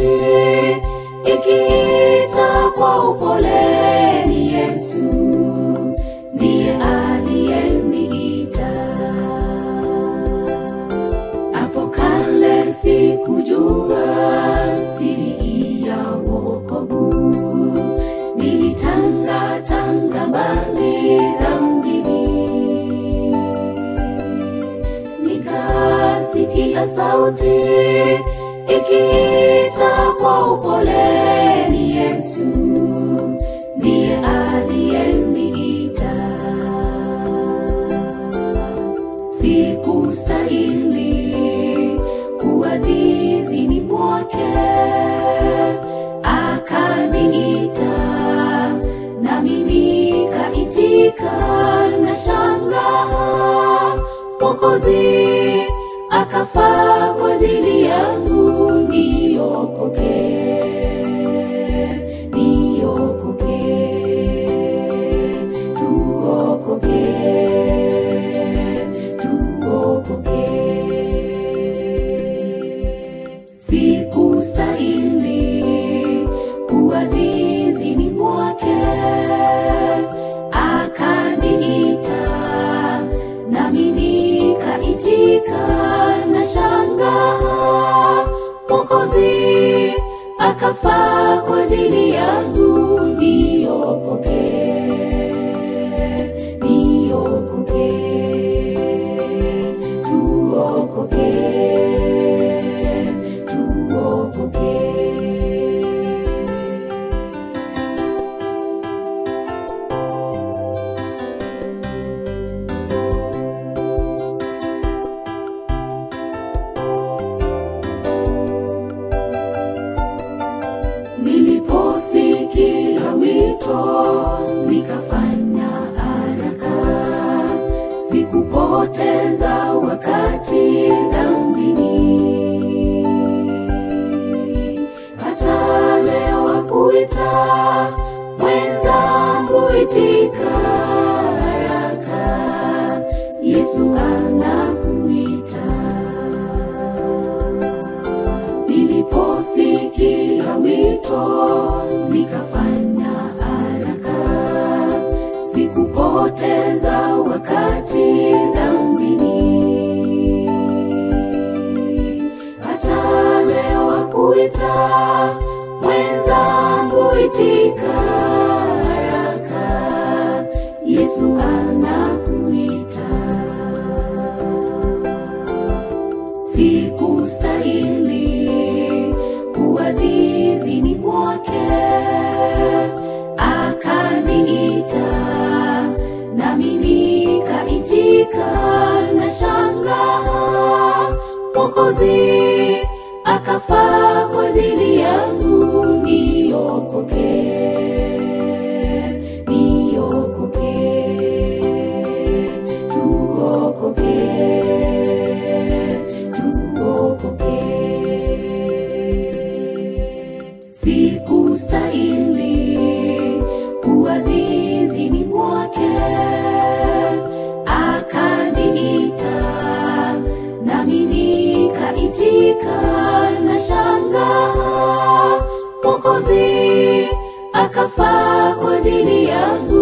ikiita kwa upole, ni Yesu ndiye aliyeniita. Hapo kale sikujua siri ya wokovu, nilitangatanga mbali dhambini, nikasikia sauti ikiita kwa upole, ni Yesu ndiye aliyeniita. Sikustahili kuwa zizini mwake, akaniita nami nikaitika, na shangaa Mwokozi akafa kwa ajili yangu, niokoke, niokoke, tuokoke, tuokoke. Sikustahili kuwa zizini mwake, akaniita nami nikaitika, na shangaa Mwokozi akafa kwa ajili yangu, niokoke, niokoke, tuokoke, tuokoke. Niliposikia wito nikafanya haraka, sikupoteza wakati dhambini. Hata leo akuita mwenzangu, itika haraka, Yesu anakuita. Niliposikia wito nikafanya haraka, sikupoteza wakati dhambini. Hata leo akuita mwenzangu, itika haraka, Yesu anakuita. Sikustahili kuwa zizini mwake, akaniita nami nikaitika, na shangaa Mwokozi akafa kwa ajili yangu, niokoke, niokoke, tuokoke, tuokoke. Sikustahili kuwa zizini mwake, akaniita nami nikaitika, na shangaa Mwokozi akafa kwa ajili yangu,